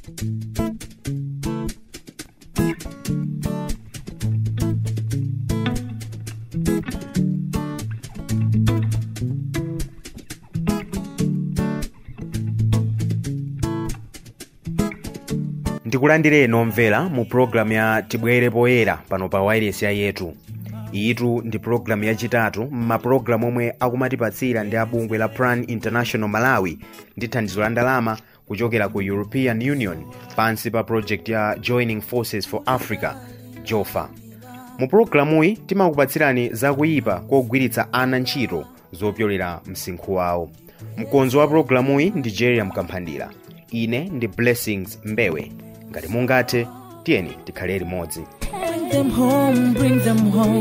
ndikulandireni omvera mu pulogalamu ya tibwere poyera pano pa wairesi ya yetu iyitu ndi pulogalamu yachitatu m'mapulogalamu omwe akumatipatsira ndi abungwe la plan international malawi ndi thandizo la ndalama kuchokera ku european union pansi pa project ya joining forces for africa jofa mu pulogalamuyi timakupatsirani zakuyipa kogwiritsa ana ntchito zopyolera msinkhu wawo mkonzo wa pulogalamuyi ndi jeria mkamphandira ine ndi blessings mbewe ngati mungathe tiyeni tikhale limodzi Bring them home, bring them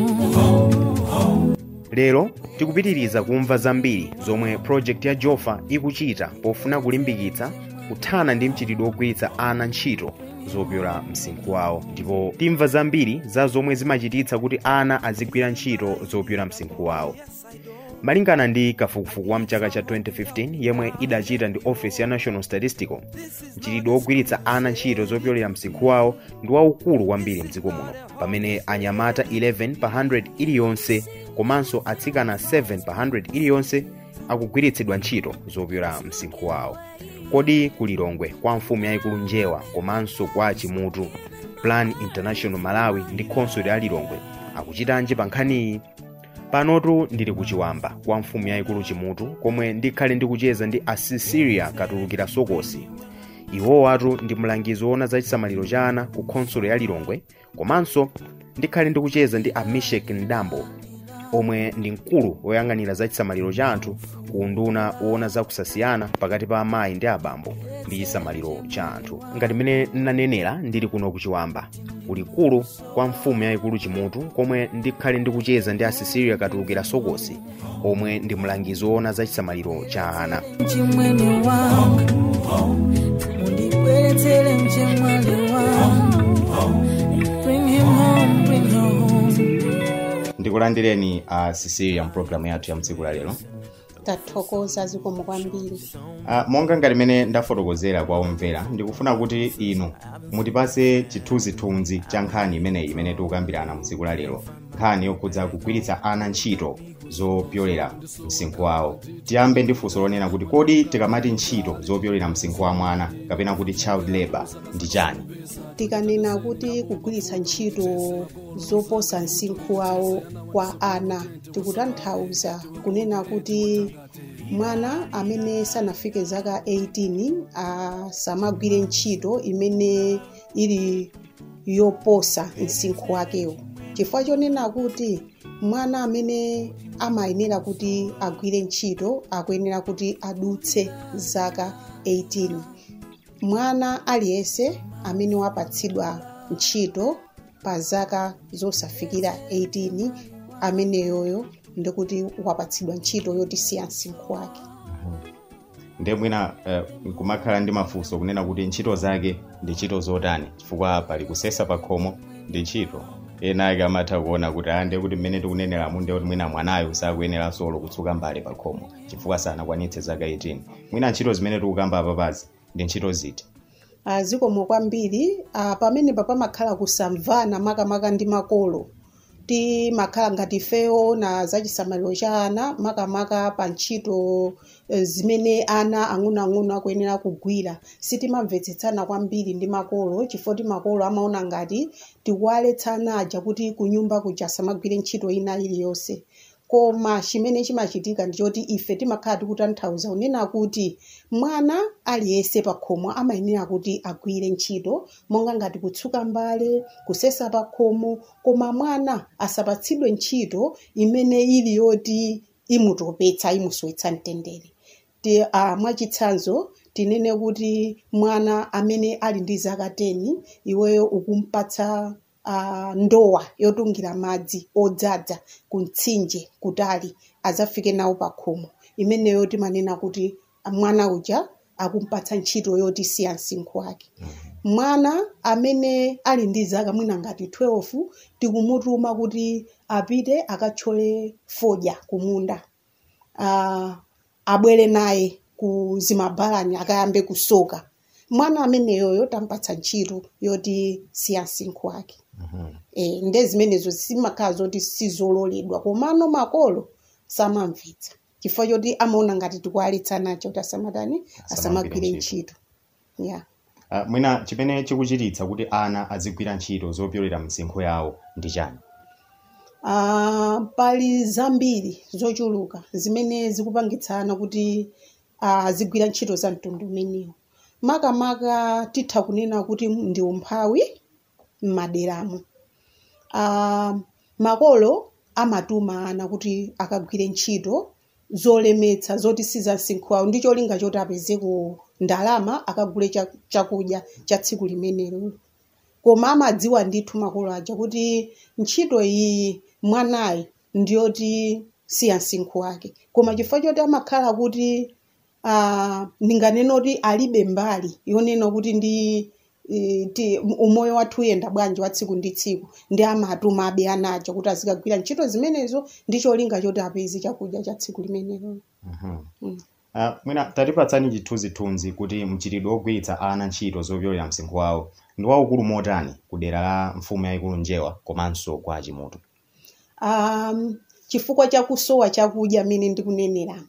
home. lero tikupitiriza kumva zambiri zomwe project ya jofa ikuchita pofuna kulimbikitsa kuthana ndi mchitidwe wogwiritsa ana ntchito zopyola msinkhu wawo ndipo timva zambiri za zomwe zimachititsa kuti ana azigwira ntchito zopyola msinkhu wawo malingana ndi kafukufuku wa mchaka cha 2015 yemwe idachita ndi office ya national statistical mchitidwe wogwiritsa ana ntchito zopyolera msinkhu wawo ndi waukulu kwambiri mdziko muno pamene anyamata 11 pa 100 iliyonse komanso atsikana 7 pa 100 iliyonse akugwiritsidwa ntchito zopyola msinkhu wawo kodi kulilongwe kwa mfumu yayikulu njewa komanso kwa chimutu plan international malawi ndi khonsolo ya lilongwe akuchitanji pa nkhaniyi panotu ndili kuchiwamba kwa mfumu yayikulu chimutu komwe ndikhale ndikucheza ndi asisiria katulukira sokosi iwowatu ndi mlangizi woona za chisamaliro cha ana ku khonsolo ya lilongwe komanso ndikhale ndikucheza ndi amishek ndambo omwe ndi mkulu woyang'anira za chisamaliro cha anthu ku unduna woona za kusasiyana pakati pa amayi ndi abambo ndi chisamaliro cha anthu ngati mmene nnanenera ndili kuno kuchiwamba kulikulu kwa mfumu yayikulu chimutu komwe ndikhale ndikucheza ndi asisiria katulukira sokosi omwe ndi mlangizi woona za chisamaliro cha ana Mchimwene wangu, mundibweretsere mchemwali wangu. Bring him home, bring her home. ndikulandireni a sisilia mpulogalamu yathu ya mtsiku la lero tathokoza zikomo kwambiri uh, monga ngati mmene ndafotokozera kwa omvera ndikufuna kuti inu mutipase chithunzithunzi cha nkhani imeneyi imene tikukambirana mtsiku la lero nkhani yokhudza kugwiritsa ana ntchito zopyolera msinkhu wawo tiyambe ndi funso lonena kuti kodi tikamati ntchito zopyolera msinkhu wa mwana kapena kuti child labor ndi chani tikanena kuti kugwiritsa ntchito zoposa msinkhu wawo kwa ana tikutanthauza kunena kuti mwana amene sanafike zaka 18 asamagwire ntchito imene ili yoposa msinkhu wakewo chifukwa chonena kuti mwana amene amayenera kuti agwire ntchito akuyenera kuti adutse zaka 18 mwana aliyense amene wapatsidwa ntchito pa zaka zosafikira 18 ameneyoyo ndikuti wapatsidwa ntchito yotisiya msinkhu wake ndiye mwina uh, kumakhala ndi mafunso kunena kuti ntchito zake ndi ntchito zotani chifukwa pali kusesa pa khomo ndi ntchito ena ake amatha kuona kuti ah ndiye kuti mmene tikuneneramu ndiye kuti mwina mwanayo sakuyenera solo kutsuka mbale pa khomo chifukwa sanakwanitse zaka 18 mwina ntchito zimene tikukamba apapazi ndi ntchito ziti Ah, zikomo kwambiri ah, pamenepa pamakhala kusamvana makamaka ndi makolo timakhala ngati fewo na zachisamaliro cha ana makamaka pa ntchito eh, zimene ana ang'onoang'ono akuyenera kugwira sitimamvetsetsana kwambiri ndi makolo chifukwa makolo amaona ngati tikuwaletsa ana aja kuti kunyumba kuja asamagwire ntchito ina iliyonse koma chimene chimachitika ndichoti ife timakhala tikutanthauza kunena kuti mwana aliyense pa khomo amayenera kuti agwire ntchito monga ngati kutsuka mbale kusesa pa khomo koma mwana asapatsidwe ntchito imene ili yoti imutopetsa imusowetsa mtendere ti uh, mwachitsanzo tinene kuti mwana amene ali ndi zaka 10 iweyo ukumpatsa uh, ndowa yotungira madzi odzaza ku mtsinje kutali adzafike nawo pa khomo imeneyo timanena kuti mwana uja akumpatsa ntchito yotisiya msinkhu wake mwana amene ali ndi zaka mwina ngati 12 tikumutuma kuti apite akathyole fodya kumunda uh, abwere naye ku zimabhalani akayambe kusoka mwana ameneyoyo tampatsa ntchito yoti siya msinkhu wake e, nde zimenezo zimakhala zoti sizololedwa komano makolo samamvetsa chifukwa choti amaona ngati tikualitsa nacho kuti asamatani asamagwire ntchito yeah. uh, mwina chimene chikuchititsa kuti ana azigwira ntchito zopyolera msinkhu yawo ndi chani Ah, pali zambiri zochuluka zimene zikupangitsana kuti ah, azigwira ntchito za mtundu umenewu makamaka titha kunena kuti ndi umphawi m'maderamo Ah, makolo amatuma ana kuti akagwire ntchito zolemetsa zoti siza msinkhu wawo ndi cholinga choti apezeko ndalama akagule cha- chakudya cha tsiku limenelo koma amadziwa ndithu makolo aja kuti ntchito iyi mwanayi ndiyoti siya msinkhu wake koma chifukwa choti amakhala kuti ah, ndinganena kuti alibe mbali yonena kuti ndi eh, ti- umoyo wathu uyenda bwanji wa tsiku ndi tsiku ndi amatuma abe anaja kuti azikagwira ntchito zimenezo ndi cholinga choti apeze chakudya cha tsiku limenelo uh, mwina tatipatsani chithunzithunzi kuti mchitidwe wogwiritsa ana ntchito zopyolera msinkhu wawo ndi waukulu motani ku dera la mfumu yayikulu njewa komanso kwa achimutu um, chifukwa chakusowa chakudya amene ndikuneneramo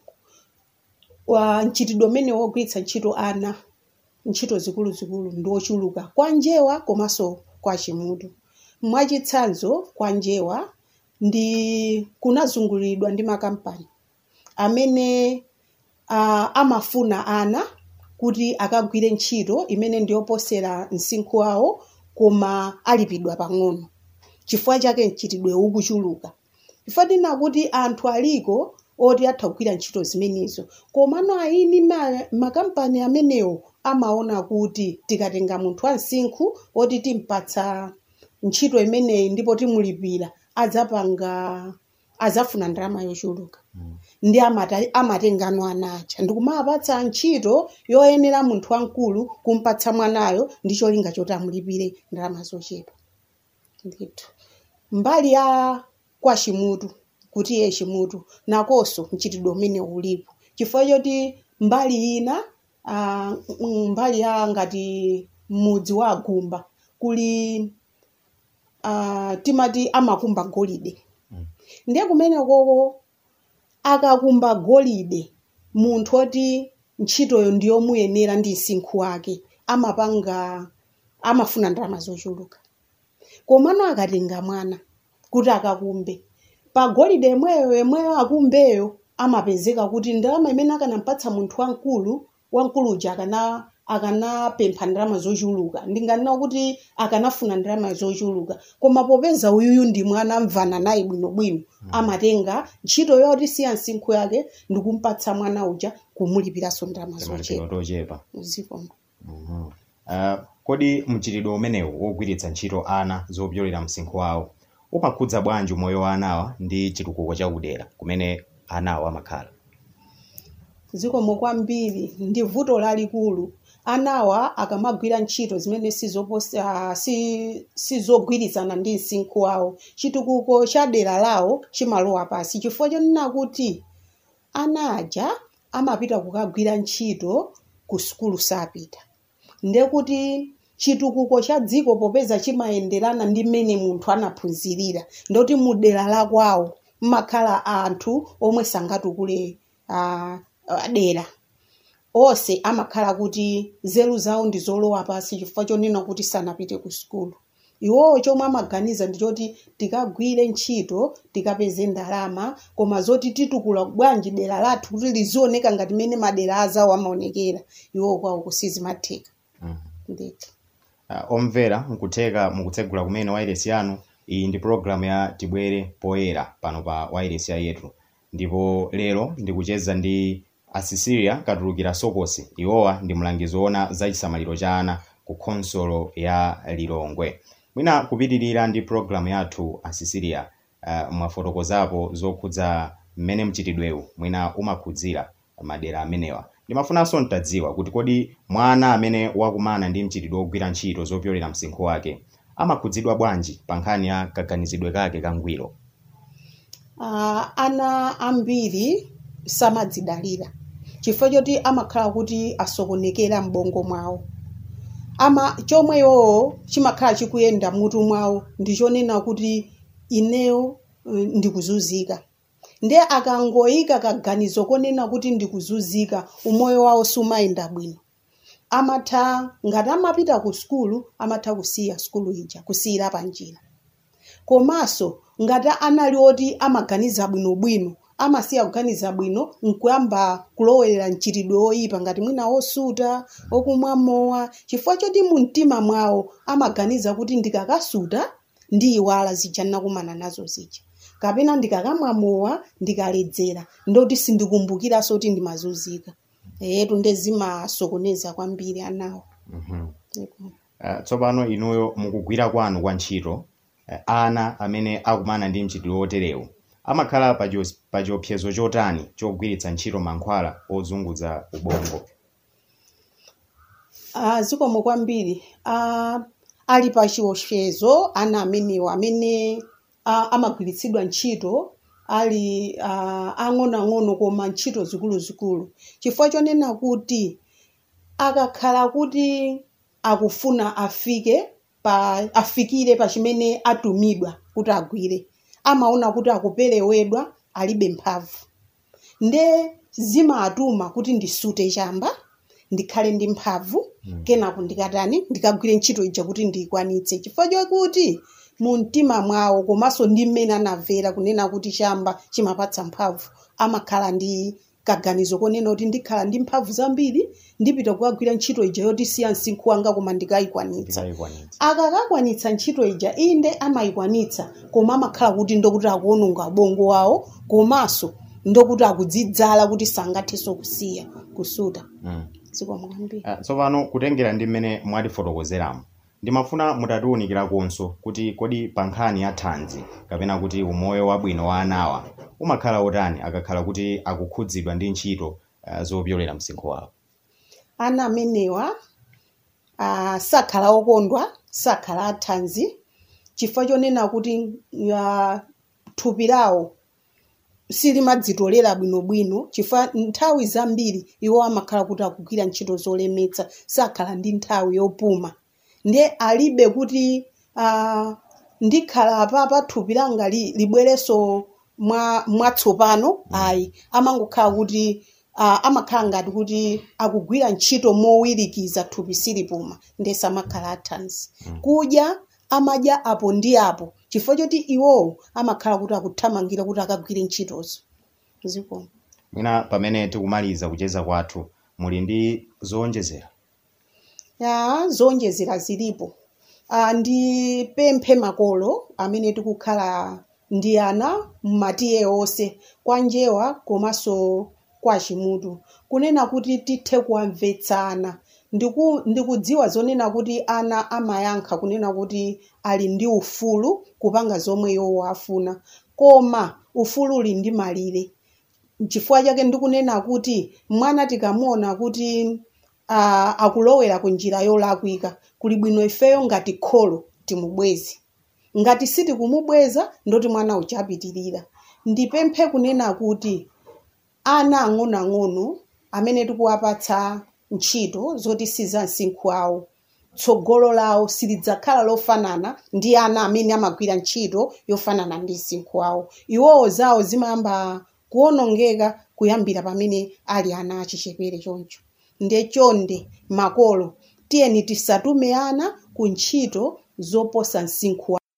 wa mchitidwe umene wogwiritsa ntchito ana ntchito zikuluzikulu ndi ochuluka kwa njewa komanso kwa chimutu mwachitsanzo kwa njewa ndi kunazunguliridwa ndi makampani amene uh, amafuna ana kuti akagwire ntchito imene ndiyoposera msinkhu wawo koma alipidwa pang'ono chifukwa chake mchitidwe ukuchuluka chifukwa tina kuti anthu aliko oti atha kugwira ntchito zimenezo komano ayini ma, makampani amenewo amaona kuti tikatenga munthu wa msinkhu oti timpatsa ntchito imeneyi ndipo timulipira adzapanga adzafuna ndalama yochuluka ndi amata- amatengano anacha ndikumapatsa ntchito yoyenera munthu wamkulu kumpatsa mwanayo ndi cholinga choti amulipire ndalama zochepa ndithu mbali ya kwa chimutu kuti iye chimutu nakonso mchitidwe umene ulipo chifukwa choti mbali ina ah, mm, mbali ya ngati mudzi wa agumba kuli ah, timati amakumba golide ndiye kumene koko akakumba golide munthu oti ntchitoyo ndiyomuyenera ndi msinkhu wake amapanga amafuna ndalama zochuluka komano akatenga mwana kuti akakumbe pa golide yemweyo yemweyo akumbeyo amapezeka kuti ndalama imene akanampatsa munthu wamkulu wamkulu uja akana akanapempha ndalama zochuluka ndinganena kuti akanafuna ndalama zochuluka koma popeza uyuyu ndi mwana amvana naye bwinobwino amatenga ntchito yoti siya msinkhu yake ndikumpatsa mwana uja kumulipiranso ndalama malipiro zochepa tochepa zikomo uh, kodi mchitidwe umenewu wogwiritsa ntchito ana zopyolera msinkhu wawo umakhudza bwanji umoyo wa anawa ndi chitukuko chakudera kumene anawo amakhala zikomo kwambiri ndi vuto lalikulu anawa akamagwira ntchito zimene sizoposa si- sizogwirizana ndi msinkhu wawo chitukuko cha dera lawo chimalowa pasi chifukwa chonena kuti ana aja amapita kukagwira ntchito ku sukulu sapita ndiye kuti chitukuko cha dziko popeza chimayenderana ndi mmene munthu anaphunzirira ndoti mu dera la kwawo mmakhala anthu omwe sangatukule ah, ah, dera onse amakhala kuti nzeru zawo ndi zolowa pasi chifukwa chonena kuti sanapite ku sukulu iwowo chomwe amaganiza ndi choti tikagwire ntchito tikapeze ndalama koma zoti titukula bwanji dera lathu kuti lizioneka ngati mmene madera azawo amaonekera iwowo kwawo kusizimatheka ndithu uh, omvera nkutheka mukutsegula kumene wairesi yanu iyi ndi programu ya tibwere poyera pano pa wairesi yetu ndipo lero ndikucheza ndi asisilia katulukira sokosi iwowa ndi mlangizi woona za chisamaliro cha ana ku khonsolo ya lilongwe mwina kupitirira ndi programu yathu asisilia uh, mwafotokozapo zokhudza mmene mchitidwewu mwina umakhudzira madera amenewa ndimafunanso ntadziwa kuti kodi mwana amene wakumana ndi mchitidwe wogwira ntchito zopyolera msinkhu wake amakhudzidwa bwanji pa nkhani ya kaganizidwe kake kangwiro uh, ana ambiri samadzidalira chifukwa choti amakhala kuti asokonekera m'bongo mwawo ama chomwe iwowo chimakhala chikuyenda mutu mwawo ndichonena kuti ineyo eh, ndikuzunzika ndiye akangoyika kaganizo konena kuti ndikuzunzika umoyo wawo sumayenda bwino amatha ngati amapita ku sukulu amatha kusiya sukulu ija kusiyira panjira komanso ngati anali oti amaganiza bwinobwino amasiya kuganiza bwino nkuyamba kulowera mchitidwe oyipa ngati mwina osuta okumwa mowa chifukwa choti mu mtima mwawo amaganiza kuti ndikakasuta ndiyiwala zija ndinakumana nazo zija kapena ndikakamwa mowa ndikaledzera ndoti sindikumbukiranso kuti ndimazunzika etu ndezimasokoneza kwambiri anawo Uh, tsopano inuyo mukugwira kwanu kwa ntchito uh, ana amene akumana ndi mchitidwe oterewu amakhala pa chio- pa chiopsezo chotani chogwiritsa ntchito mankhwala ozunguza ubongo Ah, zikomo kwambiri ah, ali pa chiopsezo ana amenewo amene ah, amagwiritsidwa ntchito ali ah, ang'onoang'ono koma ntchito zikuluzikulu chifukwa chonena kuti akakhala kuti akufuna afike pa afikire pa chimene atumidwa kuti agwire amaona kuti akuperewedwa alibe mphamvu nde zimatuma kuti ndisute chamba ndikhale ndi mphamvu kenako ndikatani ndikagwire ntchito ija kuti ndiyikwanitse chifukwa chokuti mu mtima mwawo komanso ndi mmene anamvera kunena kuti chamba chimapatsa mphamvu amakhala ndi kaganizo konena kuti ndikhala ndi mphamvu zambiri ndipita kukagwira ntchito ija yoti siya msinkhu wanga koma ndikayikwanitsa ndikayikwanitsa akakakwanitsa ntchito ija inde amayikwanitsa koma amakhala kuti ndokuti akuononga ubongo wawo komanso ndokuti akudzidzala kuti sangathenso kusiya kusuta mm. zikomo kwambiri uh, tsopano kutengera ndi mmene mwatifotokozeramo ndimafuna mutatiwunikirakonso kuti kodi pa nkhani ya thanzi kapena kuti umoyo wabwino wa anawa umakhala otani akakhala kuti akukhudzidwa ndi ntchito uh, zopyolera msinkhu wawo ana amenewa ah, sakhala okondwa sakhala athanzi chifukwa chonena kuti ah, thupi lawo silimadzitolera bwinobwino chifukwa nthawi zambiri iwo amakhala kuti akugwira ntchito zolemetsa sakhala ndi nthawi yopuma ndiye alibe kuti ah, ndikhala apapa thupi langa li- libwerenso mwa mwatsopano ayi amangokhala kuti uh, amakhala ngati kuti akugwira ntchito mowirikiza thupi silipuma ndese amakhala athanzi kudya amadya apo ndi apo chifukwa choti iwowo amakhala kuti akuthamangira kuti akagwire ntchitozo zikomo mwina pamene tikumaliza kucheza kwathu muli ndi zowonjezera ya zowonjezera zilipo uh, ndipemphe makolo amene tikukhala ndi ana mmatiye onse kwa njewa komanso kwa chimutu kunena kuti tithe kuwamvetsana Ndiku- ndikudziwa zonena kuti ana amayankha kunena kuti ali ndi ufulu kupanga zomwe iwo afuna koma ufulu uli ndi malire chifukwa chake ndikunena kuti mwana tikamuona kuti uh, akulowera ku njira yolakwika kuli bwino ifeyo ngati kholo timubweze ngati sitikumubweza ndoti mwana uchapitirira ndipemphe kunena kuti ana ang'onoang'ono amene tikuwapatsa ntchito zoti si za msinkhu awo tsogolo lawo silidzakhala lofanana ndi ana amene amagwira ntchito yofanana ndi msinkhu awo iwowo zawo zimayamba kuwonongeka kuyambira pamene ali ana achichepere choncho ndiye chonde makolo tiyeni tisatume ana ku ntchito zoposa msinkhu wawo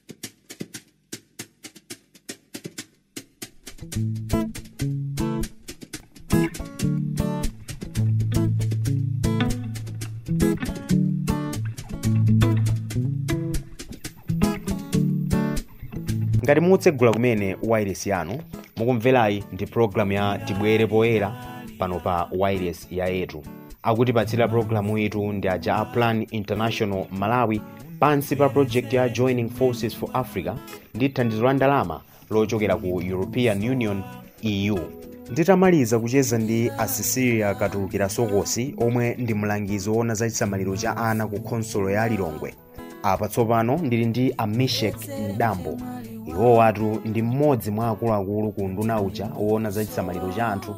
ngati mutsegula kumene wireless yanu mukumverayi ndi programu ya tibwere poyera pano pa wireless ya yetu akutipatsira programu itu ndi aja a plan international malawi pansi pa project ya joining forces for africa ndi thandizo la ndalama lochokera ku european union eu nditamaliza kucheza ndi asisiria katulukira sokosi omwe ndi mlangizi woona za chisamaliro cha ana ku khonsolo ya lilongwe apa tsopano ndili ndi amishek mdambo iwo watu ndi mmodzi mwa akuluakulu ku nduna uja woona za chisamaliro cha anthu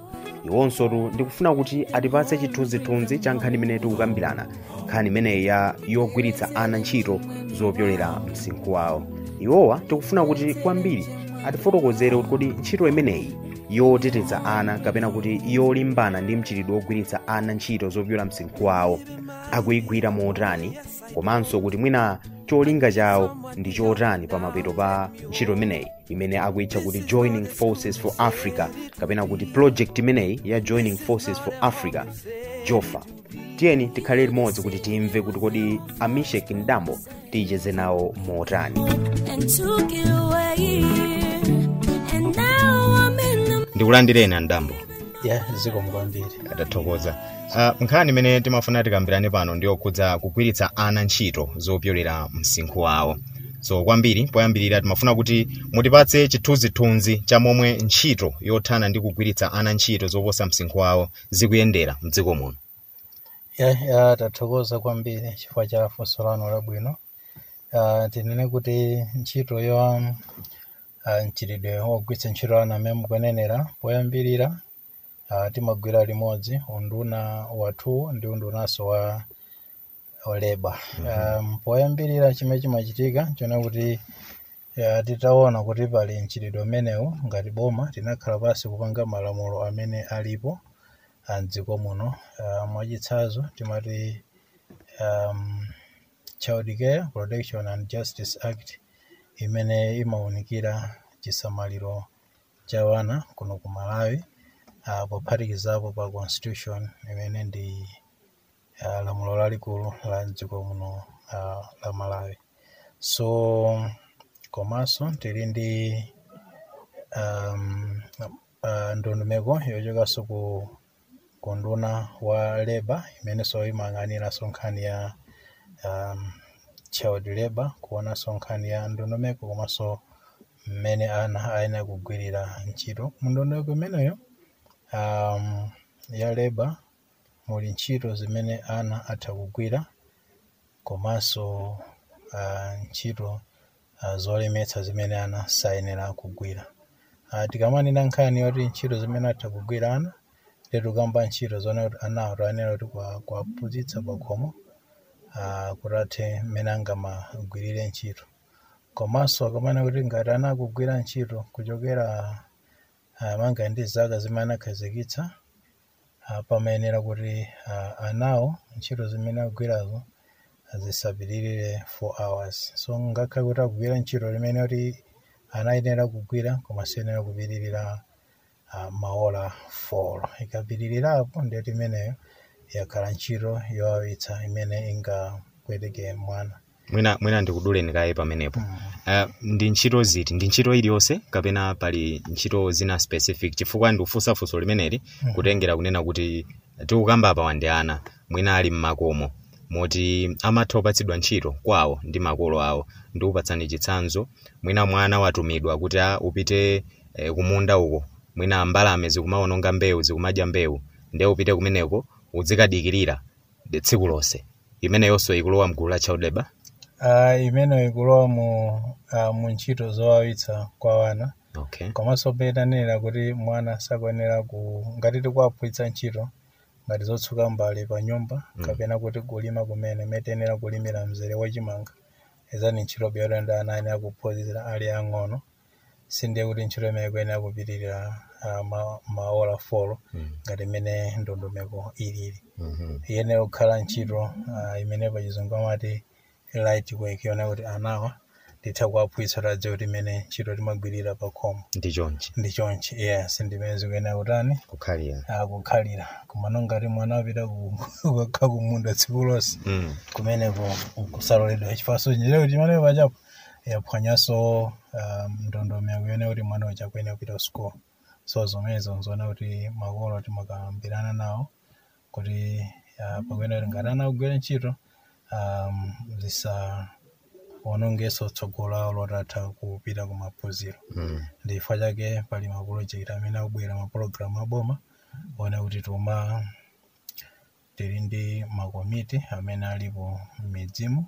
iwonsotu ndikufuna kuti atipatse chithunzithunzi cha nkhani imene tikukambirana nkhani imeneyi ya yogwiritsa ana ntchito zopyolera msinkhu wawo iwowa tikufuna kuti kwambiri atifotokozere kuti kodi ntchito imeneyi yoteteza ana kapena kuti yolimbana ndi mchitidwe wogwiritsa ana ntchito zopyola msinkhu wawo akuyigwira motani komanso kuti mwina cholinga chawo ndi chotani pamapeto pa ntchito imeneyi imene akuyitcha kuti joining forces for africa kapena kuti project imeneyi ya joining forces for africa jofa tiyeni tikhale limodzi kuti timve kuti kodi amishek ndambo tiyicheze nawo motani and took it away. And now I'm in the ndikulandireni andambo ya zikomo kwambiri atathokoza uh, nkhani imene timafuna tikambirane pano ndiyokhudza kugwiritsa ana ntchito zopyolera msinkhu wawo so kwambiri poyambirira timafuna kuti mutipatse chithunzithunzi cha momwe ntchito yothana ndi kugwiritsa ana ntchito zoposa msinkhu wawo zikuyendera mdziko muno ya ya tathokoza kwambiri chifukwa cha funso lanu labwino uh, tinene kuti ntchito yo uh, mchitidwe wogwiritsa ntchito ana amene mukunenera poyambirira uh, timagwira limodzi unduna wathu ndi undunanso wa oleba um, poyambirira chimene chimachitika chona kuti uh, titaona kuti pali mchitidwe umenewu ngati boma tinakhala pansi kupanga malamulo amene alipo a mdziko muno uh, mwachitsanzo timati um, child care protection and justice act imene imawunikira chisamaliro cha wana kuno ku malawi uh, pophatikizapo pa constitution imene ndi uh, lamulo lalikulu la mdziko muno uh, la malawi so komanso tili ndi um, uh, ndondomeko yochokanso ku kunduna wa leba imenenso imayang'aniranso nkhani ya um, child labor kuonanso nkhani ya ndondomeko komanso mmene ana ayenera kugwirira ntchito mu ndondomeko imeneyo um, ya leba muli ntchito zimene ana atha kugwira komanso uh, ntchito uh, zolemetsa zimene ana sayenera kugwira uh, tikamanena nkhani yoti ntchito zimene atha kugwira ana tikukamba ntchito zona kuti anawo toyenera kuti kwa- kuwaphunzitsa pakhomo uh, kuti athe mmene angamagwirire ntchito komanso akamana kuti ngati ana akugwira ntchito kuchokera uh, manga ndi zaka zimene anakhazikitsa uh, pamayenera kuti uh, anawo ntchito zimene akugwirazo zisapitirire 4 hours so ngakhale kuti akugwira ntchito limene kuti anayenera kugwira koma siyenera kupitirira uh, maola 4 ikapitirirapo ndiyoti imeneyo yakhala ntchito yowawitsa imene ingapweteke mwana mwina mwina ndikuduleni kaye pamenepo uh, ndi ntchito ziti ndi ntchito iliyonse kapena pali ntchito zina specific chifukwa ndikufunsa funso limeneli kutengera kunena kuti tikukamba apa wandi ana mwina ali mmakomo moti amatha kupatsidwa ntchito kwawo ndi makolo awo ndikupatsani chitsanzo mwina mwana watumidwa kuti a upite eh, kumunda uko mwina mbalame zikumawononga mbewu zikumadya mbewu ndiye upite kumeneko uzikadikirira de tsiku lonse imeneyonso ikulowa mgulu la child labor uh, imeneyo ikulowa mu, uh, mu ntchito zowawitsa kwa wana okay komanso petanena kuti mwana sakuyenera ku ngati tikuwaphunzitsa ntchito ngati zotsuka mbale pa nyumba kapena kuti kulima kumene metenera kulimira mzere wachimanga izani ntchito beyotenda ana ayenera kuphunzira ali ang'ono sindiye kuti ntchito imene ikuyenera kupitirira uh, ma, maola folo ngati imene ndondomeko ilili Mhm. iyenera kukhala ntchito uh, imene pachizungu amati light work yona kuti anawa nditha kuwaphunzitsa tadziwa kuti imene ntchito timagwirira pa khomo ndi chonchi ndi chonchi yes ndimene zikuyenera kutani kukhalira akukhalira komano ngati mwana apita kukha kumunda tsiku lonse mm. kumeneko kusaloledwa chifaso njire kuti mwana pachapo yaphwanyanso um, ndondomeko yone kuti mwana uja akuyenera kupita ku school so zomenezo nzoona kuti makolo timakambirana nawo kuti uh, pakuyenera kuti ngati ana akugwira ntchito um, zisaonongeso tsogolo lawo lotatha kupita ku maphunziro Mm. ndi chifukwa chake pali mapulojekiti amene akubwera mapulogalamu aboma ona kuti tuma tili ndi makomiti amene alipo m'midzimu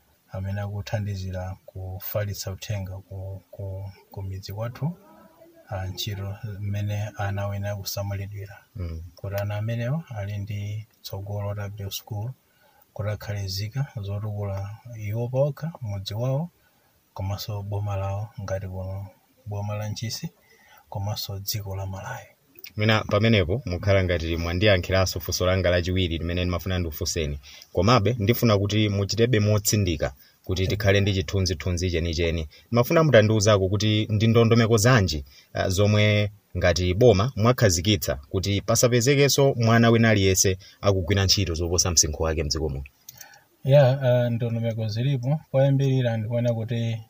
amene akuthandizira kufalitsa uthenga ku, ku, ku midzi kwathu uh, ntchito mmene ana wena akusamalidwira Mm. kuti ana amenewo ali ndi tsogolo w school kuti akhale zika zotukula iwo pawokha mudzi wawo komanso boma lawo ngati kuno boma la ntchisi komanso dziko la malawi mwina pamenepo mukhala ngati mwandiyankhiranso funso langa lachiwiri limene ndimafuna ndifunseni komabe ndifuna kuti muchitebe motsindika kuti tikhale ndi chithunzithunzi chenicheni ndimafuna mutandiwuzako kuti ndi ndondomeko zanji uh, zomwe ngati boma mwakhazikitsa kuti pasapezekenso mwana wina aliyense akugwira ntchito zoposa msinkhu wake mdziko muno ya uh, ndondomeko zilipo poyambirira ndikuona kuti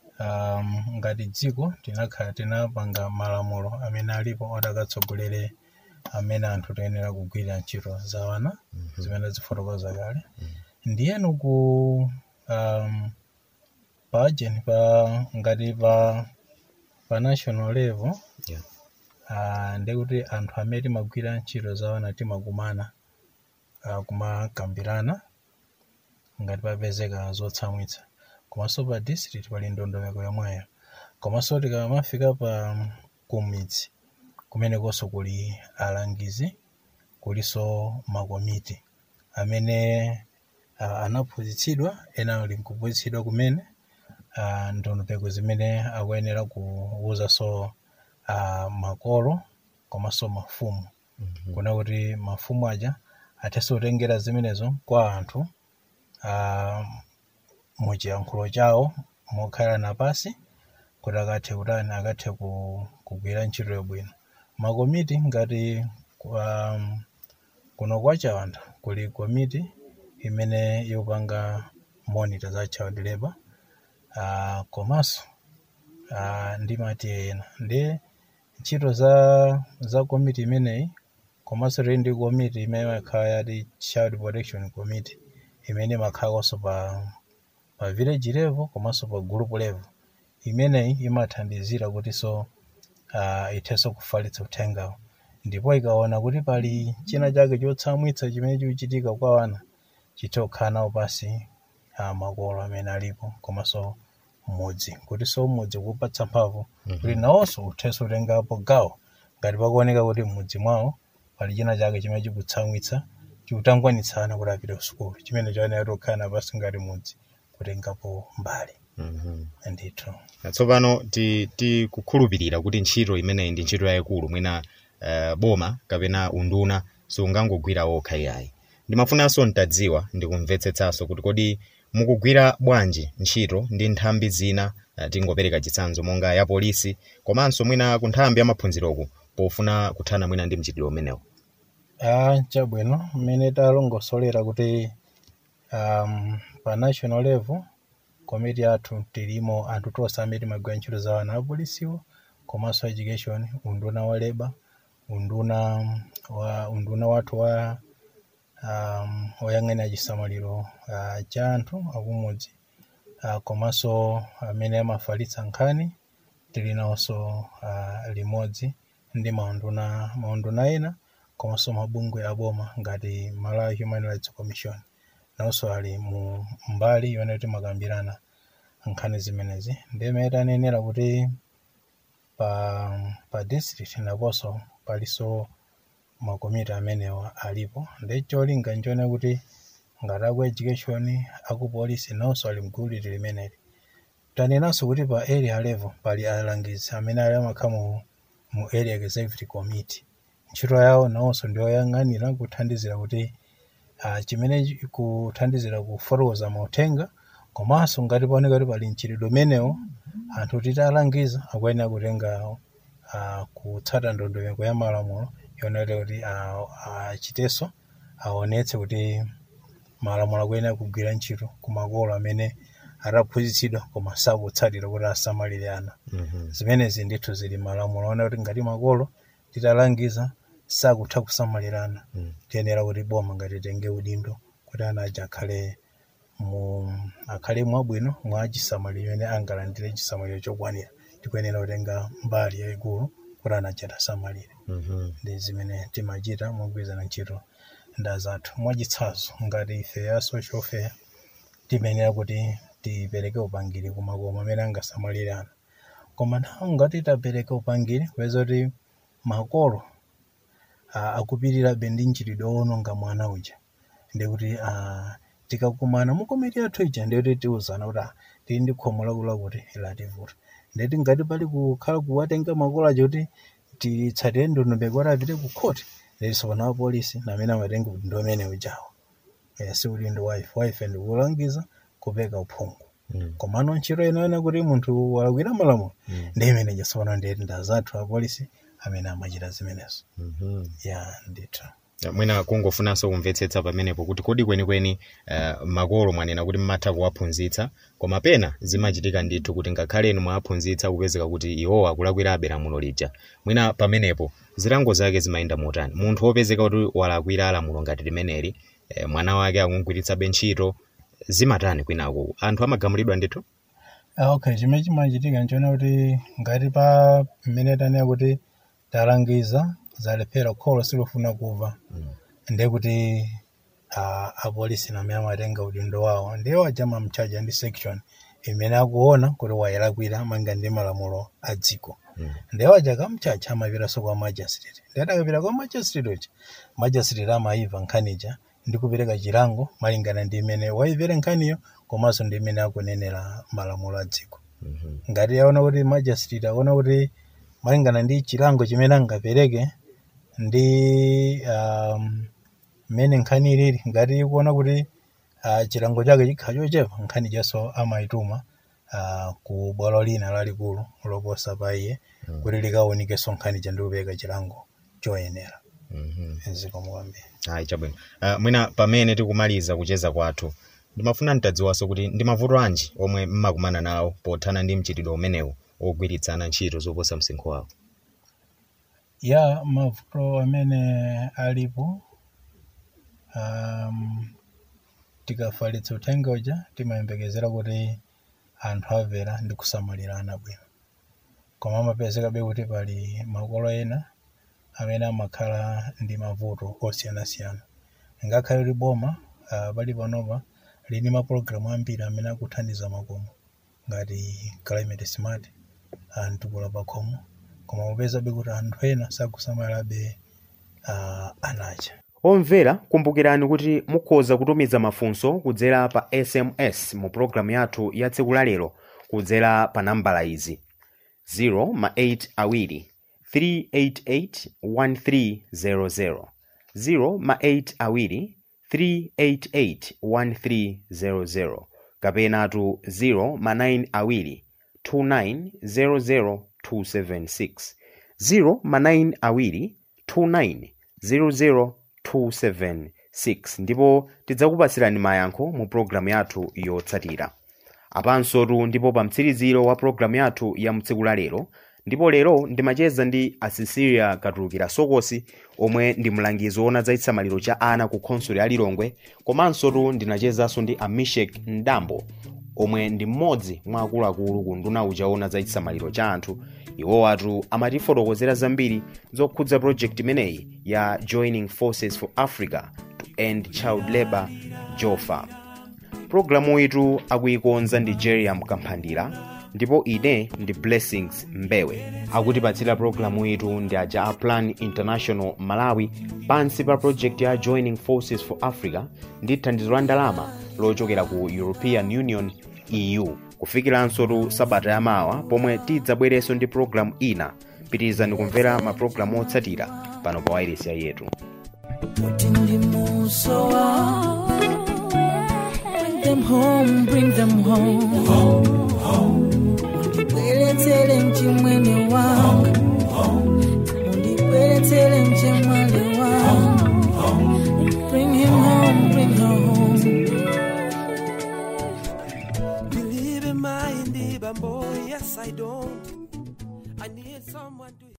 um, ngati dziko tinakhala tinapanga malamulo amene alipo oti akatsogolere amene anthu toyenera kugwira ntchito za wana zimene zifotokoza kale ndiyenu ku um, pa agent pa ngati pa pa national level Yeah. uh, ndikuti anthu amene timagwira ntchito za wana timakumana uh, kumakambirana ngati papezeka zotsamwitsa komanso pa district pali ndondomeko yomweyo komanso tikamafika pa kumidzi kumenekonso kuli alangizi kulinso makomiti amene uh, anaphunzitsidwa ena ali nkuphunzitsidwa kumene uh, ndondomeko zimene akuyenera kuwuzanso uh, makolo komanso mafumu kuna kuti mafumu aja athenso kutengera zimenezo kwa anthu uh, muchiyankhulo chawo mokhalana pasi kuti akathe kutani akathe ku- kugwira ntchito yabwino makomiti ngati um, kuno kwa chawanda kuli komiti imene yopanga monitor za child labor uh, komanso uh, ndimati ena ndi ntchito za za komiti imeneyi komanso tili ndi komiti imene makhala yati child protection committee imene imakhalanso pa pa village level komanso pa group level imeneyi imathandizira kutinso uh, ithenso kufalitsa uthengawo ndipo ikaona kuti pali china chake chotsamwitsa chimene chikuchitika kwa wana chithe kukhala nawo pasi uh, makolo amene alipo komanso mmudzi kutinso mmudzi kupatsa mphamvu kuti nawonso uthenso kutengapo gawo ngati pakuoneka kuti mmudzi mwawo pali china chake chimene chikutsamwitsa chikutangwanitsana kuti apite ku sukulu chimene chaoneka kuti kukhala napasi ngati mudzi kutengapo mbali mm ndithu tsopano ti- tikukhulupirira kuti ntchito imeneyi ndi ntchito yayikulu mwina uh, boma kapena unduna sungangogwira wokha iyayi ndimafunanso ntadziwa ndikumvetsetsanso kuti kodi mukugwira bwanji ntchito ndi nthambi zina uh, tingopereka chitsanzo monga ya polisi komanso mwina ku nthambi ya maphunziroku pofuna kuthana mwina ndi mchitidwe umenewu Ah, chabwino mmene talongosolera kuti um, pa national level komiti yathu tilimo anthu tonse amene timagwira ntchito za wana apolisiwo komanso education unduna wa leba unduna wa unduna wathu wa um, oyang'anira chisamaliro uh, cha anthu akumudzi uh, komanso amene amafalitsa nkhani tili nawonso uh, limodzi ndi maunduna maunduna ena komanso mabungwe aboma ngati malawi human rights commission nawonso ali mu mbali yone timakambirana nkhani zimenezi ndimene tanenera kuti pa, pa district naponso palinso makomiti amenewa alipo ndi cholinga nchone kuti ngati aku education aku polisi nawonso ali mgulu limeneli tanenanso kuti pa area level pali alangizi amene ali amakhala mu, mu area executive committee ntchito yawo nawonso ndiyoyang'anira kuthandizira kuti uh, chimene chi- kuthandizira kufotokoza mauthenga komanso ngati paoneka kuti pali mchitidwe umenewo anthu titalangiza akuyenera kutenga uh, kutsata ndondomeko ya malamulo yonera kuti uh, achitenso aonetse kuti malamulo akuyenera kugwira ntchito ku makolo amene ataphunzitsidwa koma sakutsatira kuti asamalire ana mm zimenezi ndithu zili malamulo ona kuti ngati makolo titalangiza sakutha kusamalirana Mm. tiyenera kuti boma ngati tenge udindo kuti ana aja akhale mu akhale mwabwino mwa chisamaliro ene angalandire chisamaliro chokwanira tikuyenera kutenga mbali yayikulu kuti ana aja asamalire -hmm. ndi zimene timachita mogwirizana ntchito nda zathu mwachitsanzo ngati ife ya social fair timenera kuti tipereke upangiri ku makoma amene angasamalire ana koma nthawi ngati tapereka upangiri kupeza kuti makolo ah, akupirirabe ndi mchitidwe owononga mwana uja ndikuti ah, tikakumana mu komiti yathu ija ndikuti tiuzana kuti ah, tili ndi khomo lakulu kuti lativuta ndeti ngati pali kukhala kuwatenga makolo aja kuti titsatire ndondomeko kuti apite ku khoti ndiso pana apolisi namene amatenga kuti ndi amene ujawo Eh, si udindo wife wife ndikulangiza kupeka uphungu Mm. komano ntchito inaona kuti munthu walakwira malamulo Mm. ndi imene jasopano ndeti ndazathu apolisi amene amachita zimenezo Mhm. ya ndithu mwina kungofunanso kumvetsetsa pamenepo kuti kodi kwenikweni uh, makolo mwanena kuti mmatha kuwaphunzitsa koma pena zimachitika ndithu kuti ngakhale inu mwawaphunzitsa kupezeka kuti iwo akulakwirabe lamulo lija mwina pamenepo zilango zake zimayenda motani munthu wopezeka kuti walakwira lamulo ngati limeneli eh, mwana wake akungwiritsabe ntchito zimatani kwinako anthu amagamulidwa ndithu Ah, okay chimene chimachitika nchona kuti ngati pa mmene tanena kuti talangiza zalephera kholo silufuna kumva ndiye kuti uh, apolisi namene amatenga udindo wawo ndiye waja mamchaja ndi section imene akuona kuti wayelakwira manga ndi malamulo a dziko Mm. ndiye waja kamchacha amapiranso kwa magistrate ndiye atakapita kwa magistrate uja magistrate amayiva nkhanija ndi kupereka chilango malingana ndi imene wayipere nkhaniyo komanso ndi imene akunenera malamulo a dziko Mhm. ngati aona kuti magistrate aona kuti malingana ndi chilango chimene angapereke ndi um, mmene nkhani ilili ngati kuona kuti uh, chilango chake chikhala chochepa nkhani janso amayituma uh, ku bwalo lina lalikulu loposa pa iye Mm. kuti likaonikenso nkhani ja ndi kupereka chilango choyenera Mhm. zikomo kwambiri ayi chabwino uh, mwina pamene tikumaliza kucheza kwathu ndimafuna ntadziwanso kuti ndi mavuto anji omwe mmakumana nawo pothana ndi mchitidwe umenewu ogwiritsana ntchito zoposa msinkhu wawo ya mavuto amene alipo um, tikafalitsa uthenga uja timayembekezera kuti anthu amvera ndi kusamalirana bwino koma amapezekabe kuti pali makolo ena amene amakhala ndi mavuto osiyanasiyana ngakhale kuti boma uh, pali panopa lini mapulogalamu ambiri amene akuthandiza makomo ngati climate smart uh, mtukula pakhomo koma mupezabe kuti anthu ena sakusamalabe uh, anacha omvera kumbukirani kuti mukhoza kutumiza mafunso kudzera pa sms mu pologalamu yathu ya tsiku la lero kudzera pa nambala izi 0 ma 8 awiri 388 1300 0 ma 8 awiri 388 1300 kapenatu 0 ma 9 awiri 2900 276 0 ma 9 awiri 29 00276 ndipo tidzakupatsirani mayankho mu pologalamu yathu yotsatira apansotu ndipo pa mtsiriziro wa pologalamu yathu ya mtsiku la lero ndipo lero ndimacheza ndi asisiria katulukira sokosi omwe ndi mlangizi woona za chisamaliro cha ana ku khonsolo ya lilongwe komansotu ndinachezanso ndi amishek ndambo omwe ndi mmodzi mwa akuluakulu ku nduna uja woona za chisamaliro cha anthu iwowatu amatifotokozera zambiri zokhudza project imeneyi ya joining forces for africa to end child labor jofa pulogalamu itu akuyikonza ndi jeriam kamphandira ndipo ine ndi blessings mbewe akutipatsira pulogalamu itu ndi aja a plan international malawi pansi pa project ya joining forces for africa ndi thandizo la ndalama lochokera ku european union eu kufikiranso tu sabata yamawa pomwe tidzabwerenso ndi pulogalamu ina pitirizani kumvera mapulogalamu otsatira pano pa wairesi yetu Put in the musawa. Bring them home, bring them home. Undibweretsere mchimwene wangu. Undibweretsere mchimwene wangu. Bring him home, bring her home. Believe in my indie, boy, yes I don't. I need someone to